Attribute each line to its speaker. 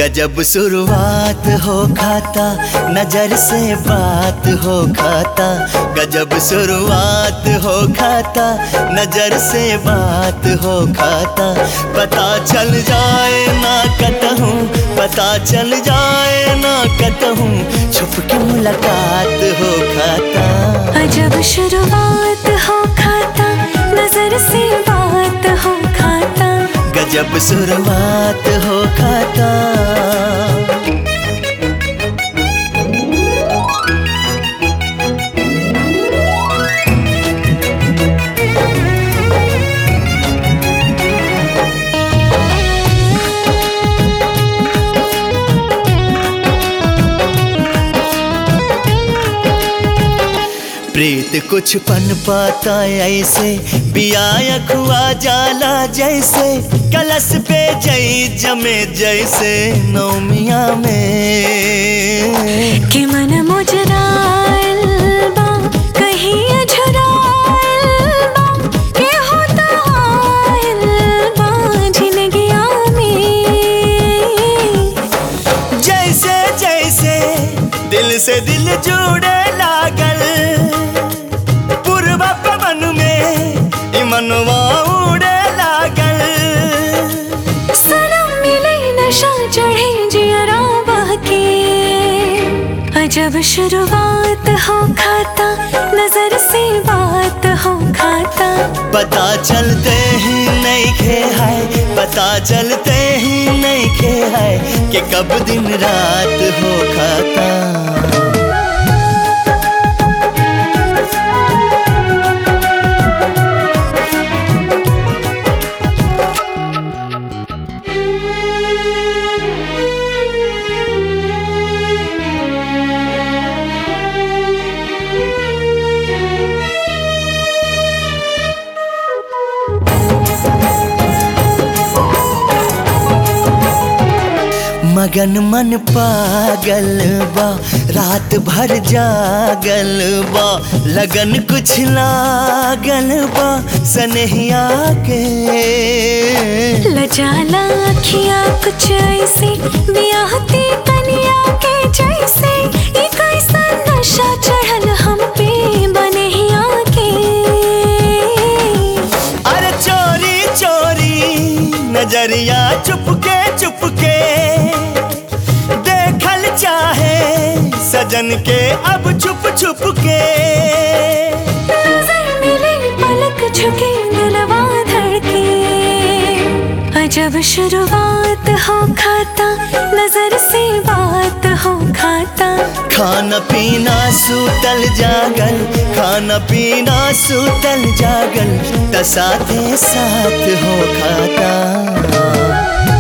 Speaker 1: गजब शुरुआत हो खाता नजर से बात हो खाता गजब शुरुआत हो खाता नजर से बात हो खाता पता चल जाए ना कतहूँ पता चल जाए ना कतहूँ छुप के मुलाकात हो खाता
Speaker 2: अजब शुरुआत हो खाता नजर से बात हो खाता
Speaker 1: गजब शुरुआत हो खाता प्रीत कुछ पन पाता ऐसे पिया खुआ जाला जैसे कलश पे जई जमे जैसे नौमिया में
Speaker 2: कि मन मुजराइल बा कहीं अझराइल बा के होता आइल बा जिंदगिया में
Speaker 1: जैसे जैसे दिल से दिल जुड़े लागल पूर्व पवन में ई मनवा उड़े लागल
Speaker 2: सनम मिले नशा चढ़े जियरा बहके अजब शुरुआत हो खाता नजर से बात हो खाता
Speaker 1: पता चलते ही नहीं खे है पता चलते ही नहीं खे है कि कब दिन रात हो खाता मगन मन पागल बा रात भर जागल बा लगन कुछ लागल बा सनहिया के
Speaker 2: लजाला अखियाँ कुछ ऐसे बियाहती कनिया के जैसे ये कैसा नशा चढ़ल हम पे बनहिया के
Speaker 1: अरे चोरी चोरी नजरिया चुपके चुपके देखल चाहे सजन के अब छुप छुप के
Speaker 2: नजर मिले पलक झुके दिलवा धड़के अजब शुरुआत हो खाता नजर से बात हो खाता
Speaker 1: खाना पीना सूतल जागल खाना पीना सूतल जागल त साथे साथ हो खाता